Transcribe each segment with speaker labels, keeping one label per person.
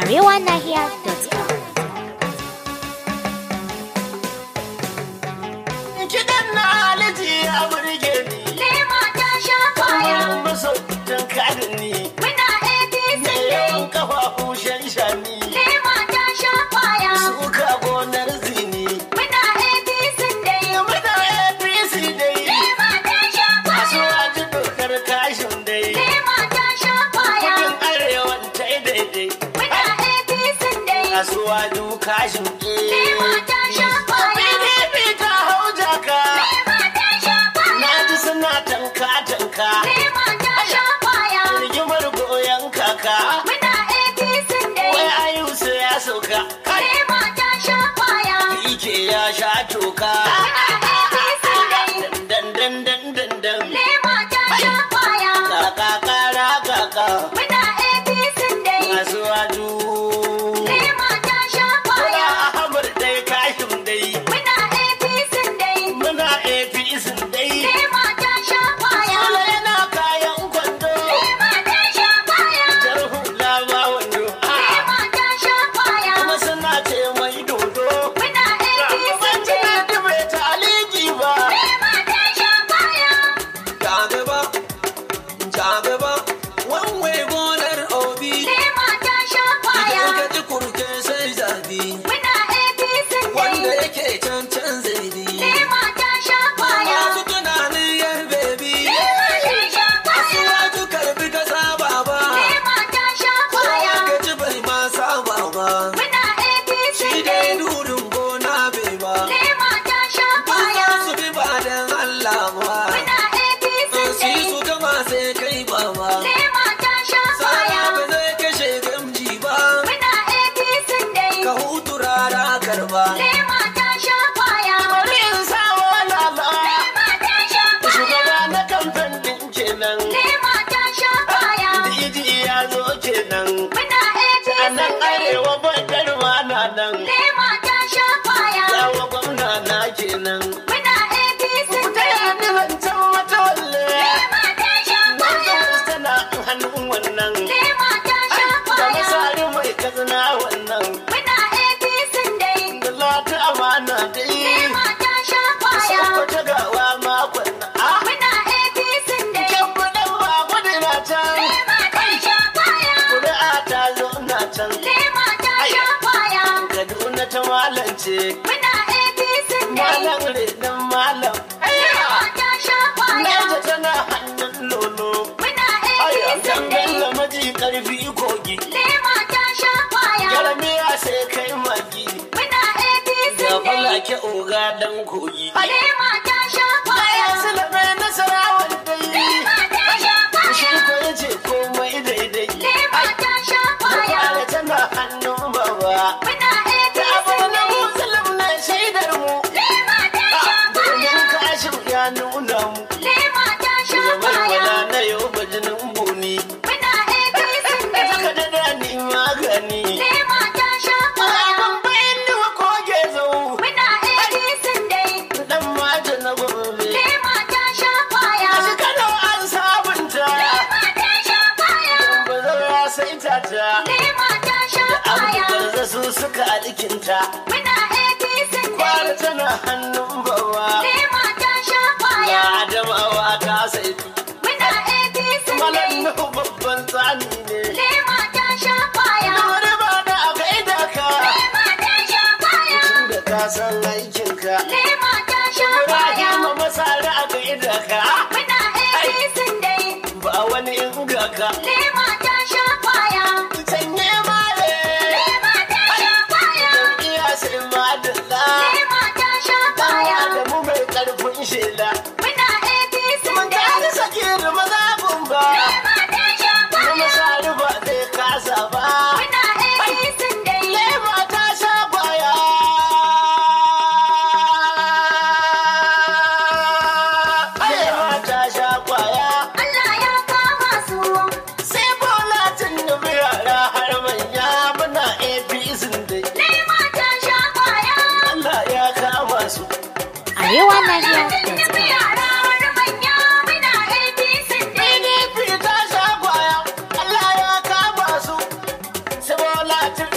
Speaker 1: arewanahiya.com.
Speaker 2: Kiɗan na aliji ya burge ni.
Speaker 3: Lema ta sha kwaya.
Speaker 2: Kamar masautan kadin ni.
Speaker 3: Muna APC
Speaker 2: Da
Speaker 3: dai.
Speaker 2: yawan kafafu shanshani.
Speaker 3: Lema ta sha kwaya.
Speaker 2: Suka gonar zini.
Speaker 3: Muna APC dai.
Speaker 2: Muna APC dai.
Speaker 3: Lema ta sha
Speaker 2: Masu
Speaker 3: kwaya.
Speaker 2: wajen dokar kashin dai.
Speaker 3: Lema ta sha kwaya.
Speaker 2: Kudin arewan ta yi daidai.
Speaker 3: Muna APC dai.
Speaker 2: Kasuwa du kashin
Speaker 3: Lema ta sha kwaya.
Speaker 2: PDP ta hau jaka.
Speaker 3: Lema ta sha kwaya.
Speaker 2: Na ji suna tanka-tanka.
Speaker 3: Lema ta sha kwaya.
Speaker 2: Rigimar goyon kaka.
Speaker 3: Muna APC dai.
Speaker 2: Wai ayusu ya sauka. Kai.
Speaker 3: Lema ta sha kwaya.
Speaker 2: Ike ya sha toka.
Speaker 3: Muna APC dai.
Speaker 2: Dan dan dan dan dan.
Speaker 3: Lema ta sha kwaya.
Speaker 2: Kaka kara kaka.
Speaker 3: Muna APC dai.
Speaker 2: Masu wadu.
Speaker 3: Lema ta sha
Speaker 2: Kula
Speaker 3: kwaya.
Speaker 2: Ahmad dai kashin dai.
Speaker 3: Muna APC dai.
Speaker 2: Muna APC dai.
Speaker 3: Lema ta sha kwaya.
Speaker 2: Kula yana kayan kwando.
Speaker 3: Lema ta sha kwaya.
Speaker 2: Jar hula ma wando. Ah,
Speaker 3: Lema ta sha kwaya.
Speaker 2: Kuma suna ce mai dodo.
Speaker 3: Muna APC
Speaker 2: Ban ji
Speaker 3: dai.
Speaker 2: daɗi bai ta aliji ba.
Speaker 3: Lema ta sha kwaya.
Speaker 4: Jagaba, jagaba, wanwe gonar obi,
Speaker 3: Lema ta sha kwaya.
Speaker 4: idan ka ji kurke sai zabi,
Speaker 3: Muna APC
Speaker 4: wanda
Speaker 3: dai.
Speaker 4: yake can can zaidi.
Speaker 3: Lema ta sha kwaya.
Speaker 4: Masu tunanin yar bebi,
Speaker 3: Lema ta sha kwaya.
Speaker 4: wasu karbi ka saba ba,
Speaker 3: Lema ta sha kwaya.
Speaker 4: ka ji bai ma saba ba,
Speaker 3: Muna APC
Speaker 4: shi
Speaker 3: dai.
Speaker 4: dai durin gona bai ba.
Speaker 3: Lema ta sha
Speaker 4: Duk
Speaker 3: kwaya.
Speaker 4: za su bi ba dan Allah ba,
Speaker 3: Muna APC
Speaker 4: su yi
Speaker 3: dai.
Speaker 4: su gama sai kai ba ba.
Speaker 3: Lema ta sha kwaya.
Speaker 4: Saya ba zai kashe gamji ba.
Speaker 3: Muna APC dai.
Speaker 4: ka hutu rara karba
Speaker 3: Lema ta sha kwaya.
Speaker 2: Bari in sa wala ba.
Speaker 3: Lema ta sha kwaya.
Speaker 2: Shugaba na kamfen din kenan.
Speaker 3: Lema ta sha kwaya.
Speaker 2: Diji ya zo kenan.
Speaker 3: Muna APC
Speaker 2: A nan
Speaker 3: dai.
Speaker 2: arewa bakar ma na nan.
Speaker 3: Lema ta sha kwaya.
Speaker 2: Yawa gwamna na kenan.
Speaker 3: Muna APC
Speaker 2: Ta
Speaker 3: dai.
Speaker 2: yi zancen wata walle.
Speaker 3: Lema ta sha kwaya.
Speaker 2: Manzan tana hannun wannan.
Speaker 3: Lema ta sha
Speaker 2: Da
Speaker 3: kwaya.
Speaker 2: misali mai kazina wannan.
Speaker 3: Muna APC dai.
Speaker 2: Da lati amana dai.
Speaker 3: Lema ta sha kwaya.
Speaker 2: Sakwata gawa makon na. Ah,
Speaker 3: Muna APC dai.
Speaker 2: kyan buɗan ba gudu na can.
Speaker 3: Lema ta sha kwaya.
Speaker 2: Kuri'a ta zo na can.
Speaker 3: Lema ta sha kwaya.
Speaker 2: Kaduna ta malance.
Speaker 3: Muna APC dai.
Speaker 2: Malam renon malam.
Speaker 3: Lema ta sha kwaya.
Speaker 2: Naija tana hannun lolo.
Speaker 3: Muna
Speaker 2: Aya,
Speaker 3: APC dai.
Speaker 2: dangalla maji karfi kogi.
Speaker 3: Lema ta sha kwaya.
Speaker 2: Yarmiya sai kai magi.
Speaker 3: Muna APC
Speaker 2: Ga
Speaker 3: dai.
Speaker 2: falake oga dan kogi.
Speaker 3: Lema ta sha kwaya.
Speaker 2: Bayan silame nasarawar dai.
Speaker 3: Lema ta sha
Speaker 2: Shi
Speaker 3: kwaya.
Speaker 2: ko ya ce komai daidai.
Speaker 3: Lema ta sha kwaya.
Speaker 2: Kwale tana hannun baba.
Speaker 3: Muna
Speaker 2: Da
Speaker 3: APC
Speaker 2: abu na
Speaker 3: dai.
Speaker 2: musulun na shaidar mu.
Speaker 3: Lema ta sha
Speaker 2: Domin
Speaker 3: kwaya.
Speaker 2: kashin ya nuna mu.
Speaker 3: Lema ta sha
Speaker 2: Gabar
Speaker 3: kwaya.
Speaker 2: wala na yau bajinin buni.
Speaker 3: Muna APC dai.
Speaker 2: Saka da dani magani.
Speaker 3: Lema ta sha kwaya.
Speaker 2: Abin bayan ni wa koge zau.
Speaker 3: Muna APC dai.
Speaker 2: Dan mata na gobe.
Speaker 3: Lema ta sha kwaya.
Speaker 2: A shekaru an sabunta.
Speaker 3: Lema ta sha kwaya.
Speaker 2: Ba zau ya saita ta.
Speaker 3: Lema ta sha
Speaker 2: Abu
Speaker 3: kwaya.
Speaker 2: da su suka alikinta.
Speaker 3: Muna APC
Speaker 2: Kwara
Speaker 3: dai.
Speaker 2: tana hannun bawa.
Speaker 3: Lema ta sha
Speaker 2: Ya
Speaker 3: kwaya.
Speaker 2: Adamawa ta saitu.
Speaker 3: Muna APC
Speaker 2: Malam
Speaker 3: dai.
Speaker 2: Nuhu babban tsani ne.
Speaker 3: Lema ta sha kwaya.
Speaker 2: Wani ba da a gaida ka.
Speaker 3: Lema ta sha kwaya.
Speaker 2: Da ka san aikinka.
Speaker 3: Lema ta sha kwaya.
Speaker 2: Ibrahim masara a gaida ka.
Speaker 3: Muna APC dai.
Speaker 2: Ba wani inga ka.
Speaker 3: Lema ta sha kwaya.
Speaker 2: Sanye male.
Speaker 3: Lema ta sha kwaya.
Speaker 2: Iya sai madalla.
Speaker 3: Lema ta sha
Speaker 2: Dan
Speaker 3: kwaya.
Speaker 2: Adamu mai karfin shela.
Speaker 3: Muna APC
Speaker 2: Mun
Speaker 3: dai.
Speaker 2: ta sake da mazabin ba.
Speaker 3: Lema ta sha
Speaker 2: Kuma
Speaker 3: kwaya.
Speaker 2: sari ba zai kasa ba.
Speaker 3: Muna APC dai.
Speaker 2: Lema ta sha kwaya. Lema ta sha kwaya.
Speaker 3: Allah ya kama su.
Speaker 2: Sai bola tun da yara har manya muna APC dai.
Speaker 3: Lema ta sha kwaya.
Speaker 2: Allah ya kama su.
Speaker 1: arewanahiya.com.
Speaker 3: Yara wani manya muna APC dai.
Speaker 2: PDP ta sha kwaya. Allah ya kama su. Sai bola tun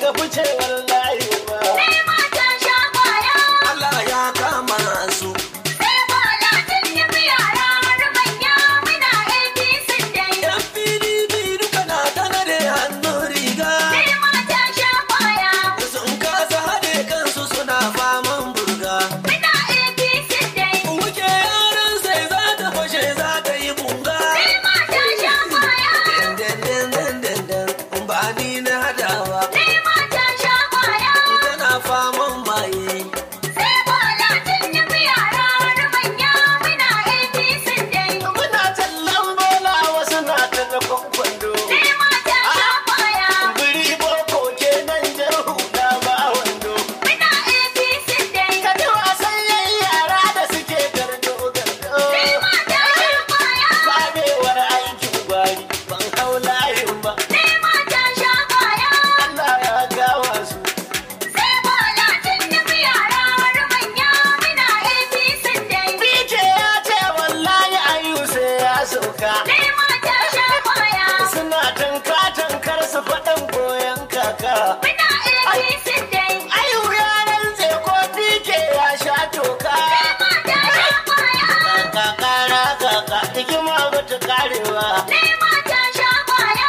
Speaker 2: ga ficewar layi ba.
Speaker 3: Sai mata sha kwaya.
Speaker 4: Allah ya kama su
Speaker 3: Sai bola tun nufi yara har manya muna APC dai.
Speaker 4: yan PDP duka na tana da hannun riga
Speaker 3: Sai mata sha kwaya.
Speaker 4: sun kasa haɗe kansu suna faman burga
Speaker 3: Muna APC dai.
Speaker 4: wuke yaran sai za ta fashe za ta yi bunga
Speaker 3: Sai mata sha kwaya.
Speaker 4: dandandandandan ba ni na hadawa
Speaker 3: Sai mata sha kwaya.
Speaker 4: tana faman maye
Speaker 3: Sai bola tun nufi yara har manya muna APC dai.
Speaker 2: Muna tallan bola wasu na ta da kwakwando.
Speaker 3: Sai mata sha kwaya.
Speaker 2: Biri boko kenan jar hula ba wando.
Speaker 3: Muna APC dai.
Speaker 2: Ka ji wasan yan yara da suke gardo gardo.
Speaker 3: Sai mata sha kwaya.
Speaker 2: Fadewar aikin gwari ban hau layin ba.
Speaker 3: Sai mata sha kwaya.
Speaker 2: Allah ya gawa su.
Speaker 3: Sai bola tun nufi yara har manya muna APC dai.
Speaker 2: Bike ya ce wallahi ayu sai ya sauka.
Speaker 3: Sai mata sha kwaya.
Speaker 2: Suna tanka tankar su faɗan goyon kaka.
Speaker 3: Muna APC dai.
Speaker 2: Ayu ya rantse ko bike ya sha toka.
Speaker 3: Sai mata sha kwaya.
Speaker 2: Kaka kara kaka hikima ba ta karewa.
Speaker 3: Sai mata sha kwaya.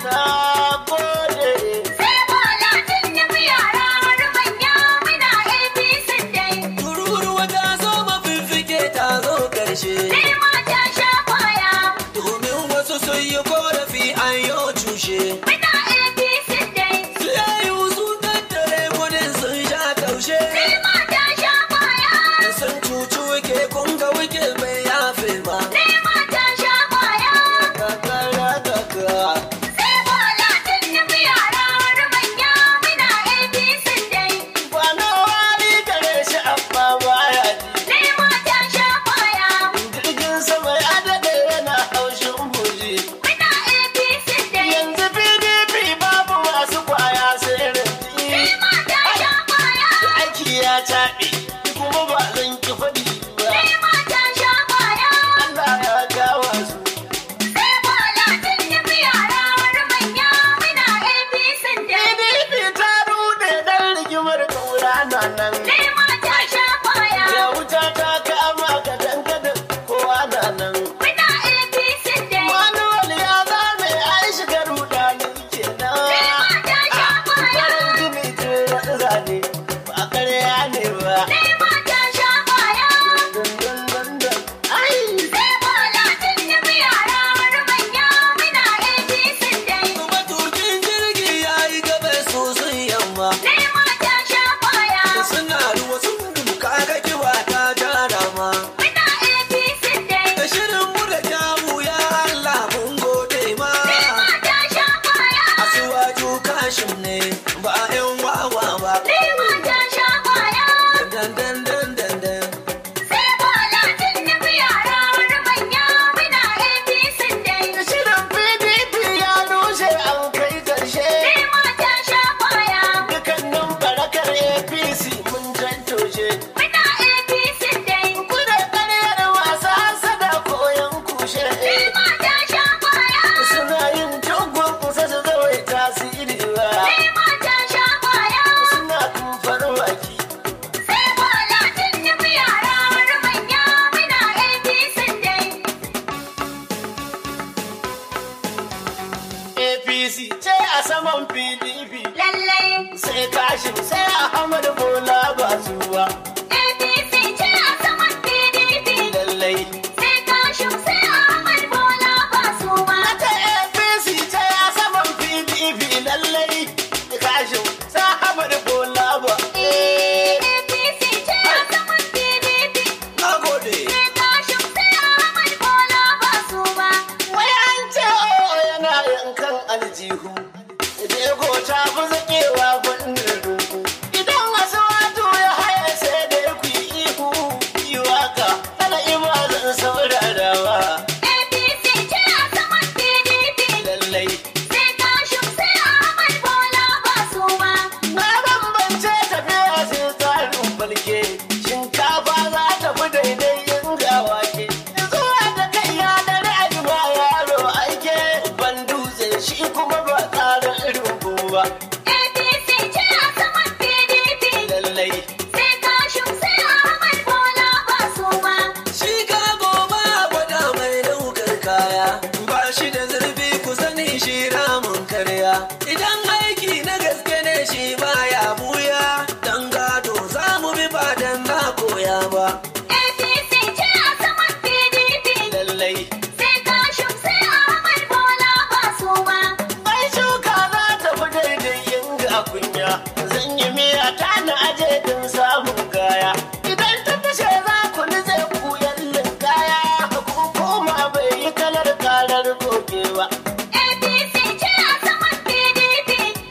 Speaker 2: Na gode.
Speaker 3: Sai bola tun nufi yara har manya muna APC dai.
Speaker 4: tururuwa ta zo mafiffike ta zo ƙarshe
Speaker 3: Sai mata sha kwaya.
Speaker 4: domin wasu sun yi korafi an yi cushe
Speaker 3: Muna APC dai.
Speaker 4: su yayi sun tattare kudin sun sha taushe
Speaker 3: Sai mata sha kwaya.
Speaker 4: sun cuci wike kun ga wike bai yafe ba
Speaker 3: Sai mata sha kwaya.
Speaker 2: Kakara kaka.
Speaker 3: Sai bola tun nufi yara har manya muna APC dai.
Speaker 2: Kwana wari gare shi amma baya ji.
Speaker 3: Sai mata sha kwaya.
Speaker 2: Jirgin sama ya daɗe yana haushin buji.
Speaker 3: Muna APC dai.
Speaker 2: Yanzu PDP babu masu kwaya sai
Speaker 3: Sai
Speaker 2: rinji.
Speaker 3: mata sha kwaya.
Speaker 2: Aiki ya taɓe kuma ba zan ki faɗi ba.
Speaker 3: Sai mata sha kwaya.
Speaker 2: Allah ya gawa su.
Speaker 3: Sai bola tun nufi yara har manya muna APC dai.
Speaker 2: PDP ta rude dan rigimar kaura na nan.
Speaker 3: Sai mata sha kwaya.
Speaker 2: Ya wuta ta kama ka dangadan kowa na nan.
Speaker 3: Muna APC dai.
Speaker 2: Manuwal ya zame ai shiga rudani
Speaker 3: Sai
Speaker 2: kenan.
Speaker 3: mata sha kwaya.
Speaker 2: Farin gini ce ya zane ba ƙarya ne ba.
Speaker 3: Sai mata sha kwaya.
Speaker 2: Dun dun dun dun. Ai!
Speaker 3: Sai bola tun nufi yara har manya muna APC dai.
Speaker 4: matukin jirgi ya yi gaba sosai yamma
Speaker 3: Sai mata sha kwaya.
Speaker 4: suna ruwa sun gudu kaga kiwa ta jara ma
Speaker 3: Muna APC dai.
Speaker 4: da shirin mu da kyawu ya Allah mun gode ma
Speaker 3: Sai mata sha kwaya.
Speaker 4: asuwaju kashin ne ba yan wawa ba
Speaker 3: Sai mata sha kwaya.
Speaker 4: dan dan dan dan dan
Speaker 3: Sai bola tun nufi yara har manya muna APC dai.
Speaker 2: Shirin PDP ya rushe an kai ƙarshe.
Speaker 3: Sai mata sha kwaya.
Speaker 2: Dukannin barakar APC mun tantoshe.
Speaker 3: Muna APC dai.
Speaker 2: Kuna ƙaryar masu hasada koyon kushe.
Speaker 3: Sai mata sha kwaya.
Speaker 2: Suna yin tugun kusa su zawai tasiri ba.
Speaker 3: Sai mata sha kwaya.
Speaker 2: Suna kumfar baki.
Speaker 3: Sai bola tun nufi yara har manya muna APC dai.
Speaker 2: APC ce a saman PDP.
Speaker 3: Lallai
Speaker 2: Sai kashin sai Ahmad Bola ba su ba.
Speaker 3: APC ce a saman PDP.
Speaker 2: Lallai.
Speaker 3: Sai kashin sai Ahmad Bola ba su ba.
Speaker 2: Ata APC ce a saman PDP. Lallai. Kashin sai Ahmad Bola ba.
Speaker 3: APC ce a saman PDP.
Speaker 4: na gode
Speaker 3: Sai kashin sai Ahmad Bola ba su ba.
Speaker 2: Wai an ce o yana yankan aljihu. Jego ta fi zaƙewa fannin rungu. kunya zan yi miya ta na aje din samun kaya idan ta fashe za ku nize ku yallin kaya ku koma bai yi kalar karar goge ba
Speaker 3: APC ce a saman PDP.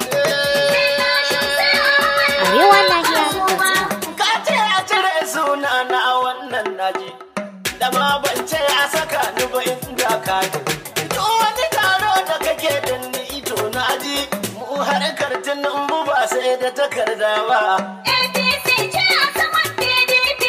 Speaker 1: Arewa Lahiya.com.
Speaker 2: ka ce a cire suna na wannan naji da ma ban ce a saka ni ba inda ka ji duk wani taro da kake da ni ito na ji mu harkar tunan mu ba sai da takarda ba
Speaker 3: APC ce a saman PDP.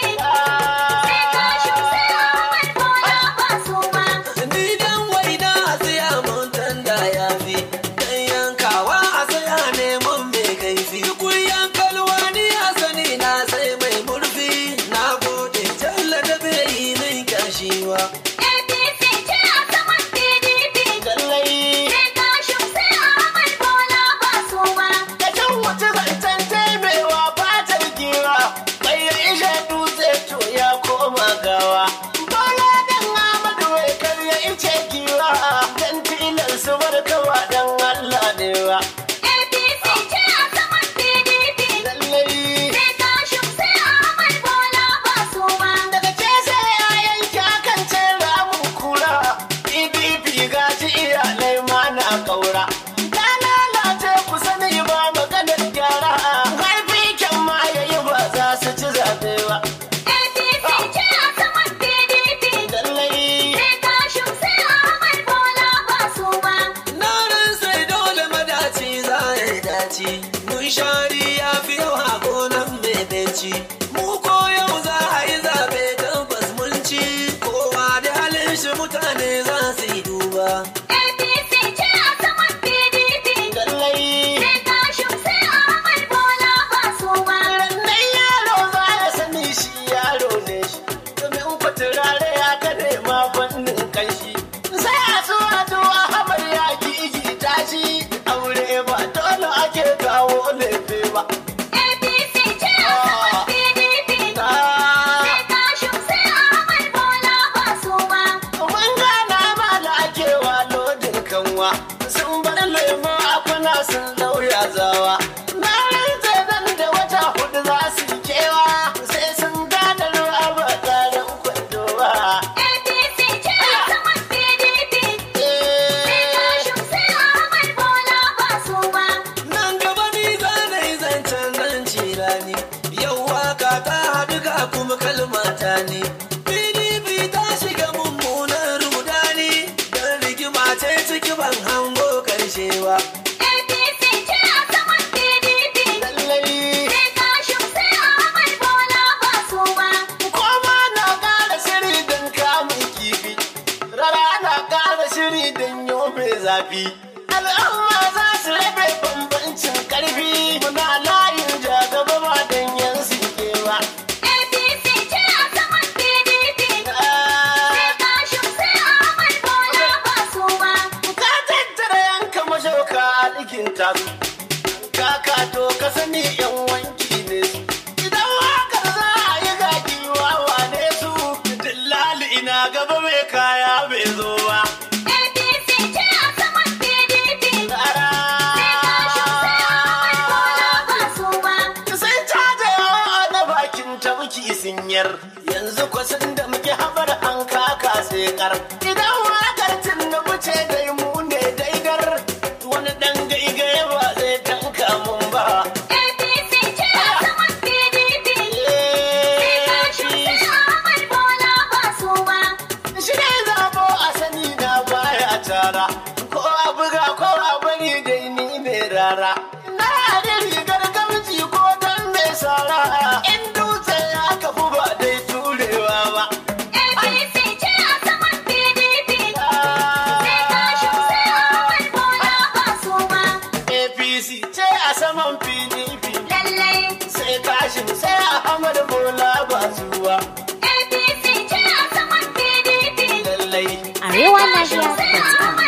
Speaker 3: Sai kashin sai Ahmad Bola ba su ma.
Speaker 4: Ni dan waina a tsaya mun tanda ya fi Dan yankawa a tsaya neman mai kaifi Kuyan kalwa ni a sani na sai mai murfi Na gode jalla da bai yi min kyashiwa
Speaker 3: APC ce a saman PDP.
Speaker 2: lallai
Speaker 3: Sai kashin sai Ahmad Bola ba su ma.
Speaker 2: da can wuce zancen taimewa fatar giwa bai ya ishe dutse to ya koma gawa bola dan amadu wai kar ya ice giwa dan tilan su barkawa dan allah ne wa
Speaker 3: APC ce a saman PDP.
Speaker 2: lallai
Speaker 3: Sai kashin sai Ahmad Bola ba su ma.
Speaker 2: daga ce sai ya yanke akan ce ramun kura pdp gashi iyalai ma na kaura ta lalace ku sani ba maganar gyara haifi kyan ma yayi ba za su ci zaɓe ba
Speaker 3: APC ce a saman PDP.
Speaker 2: lallai
Speaker 3: Sai kashin sai Ahmad Bola ba su ma.
Speaker 4: Na ran sai dole madaci za ya yi daci Mun shari ya fi yawa gonan mai beci Mu ko yau za a yi zaɓe tabbas mun ci Kowa da halin shi mutane za su yi duba
Speaker 3: APC ce a saman PDP.
Speaker 2: lallai
Speaker 3: Sai kashin sai Ahmad Bola ba su ma.
Speaker 2: Rannan yaro za ya sani shi yaro ne shi, domin ku turare ya ka nema fannin kanshi. Sai a so a zo a hamar ya gigi tashi, aure ba dole ake kawo lefe ba.
Speaker 3: APC ce a saman PDP.
Speaker 2: Ah,
Speaker 3: Sai kashin sai Ahmad Bola ba su ma.
Speaker 2: Mun gana ma da ake wa lodin kanwa, sun bar lemo a kuna sun lauya zawa. Na rantse nan da wata hudu za su yi kewa, sai sun gane ruwa ba tsarin kwando ba.
Speaker 3: APC ce a saman PDP. Sai kashin sai Ahmad Bola ba su ma.
Speaker 4: Nan gaba ni za na yi zancen nan cirani Yau waka ta haɗu ga kuma kalmata ne PDP ta shiga mummunan rudani Don rigima ce ciki ban hango karshe ba
Speaker 3: APC ce a saman PDP.
Speaker 2: Lallai
Speaker 3: Sai kashin sai Ahmad Bola ba su ma.
Speaker 2: Koma na ƙara shiri don kamun kifi, rara na ƙara shiri don yobe zafi. Al'umma za su rabe bambancin ƙarfi, muna layin jagaba ba don yan sinke ba.
Speaker 3: APC ce a saman PDP. Sai
Speaker 2: Ah,
Speaker 3: kashin sai Ahmad Bola ba su ma.
Speaker 2: Ka tattara yanka mashauka a ɗikin tasu, kaka to ka sani yan wanki ne su. Idan wakar za a yi gaki wawa ne su, dillali ina gaba mai kaya bai zo ba.
Speaker 3: APC ce a saman PDP.
Speaker 2: Rara.
Speaker 3: Sai kashin sai Ahmad Bola ba su ma.
Speaker 2: Sai caja yawa na bakin tabki sinyar yanzu kwasan da muke habar an kaka sai kar. Idan wakar tinubu ce dai mu ne daidar wani dan gaigaye ba zai tanka mun ba.
Speaker 3: APC ce a saman PDP. Sai kashin sai Ahmad Bola ba su ma.
Speaker 2: Shi ne zabo a sani na baya tara ko a buga ko a bari dai ni ne rara. Na da rigar gamji ko dan mai sara in dutse ya kafu ba dai turewa ba.
Speaker 3: APC ce a saman PDP. Sai kashin sai Ahmad Bola ba su ma.
Speaker 2: APC ce a saman PDP
Speaker 3: Lallai
Speaker 2: sai kashin sai Ahmad Bola ba zuwa
Speaker 3: APC ce a saman PDP.
Speaker 2: lallai.
Speaker 1: Arewa Lahiya.com.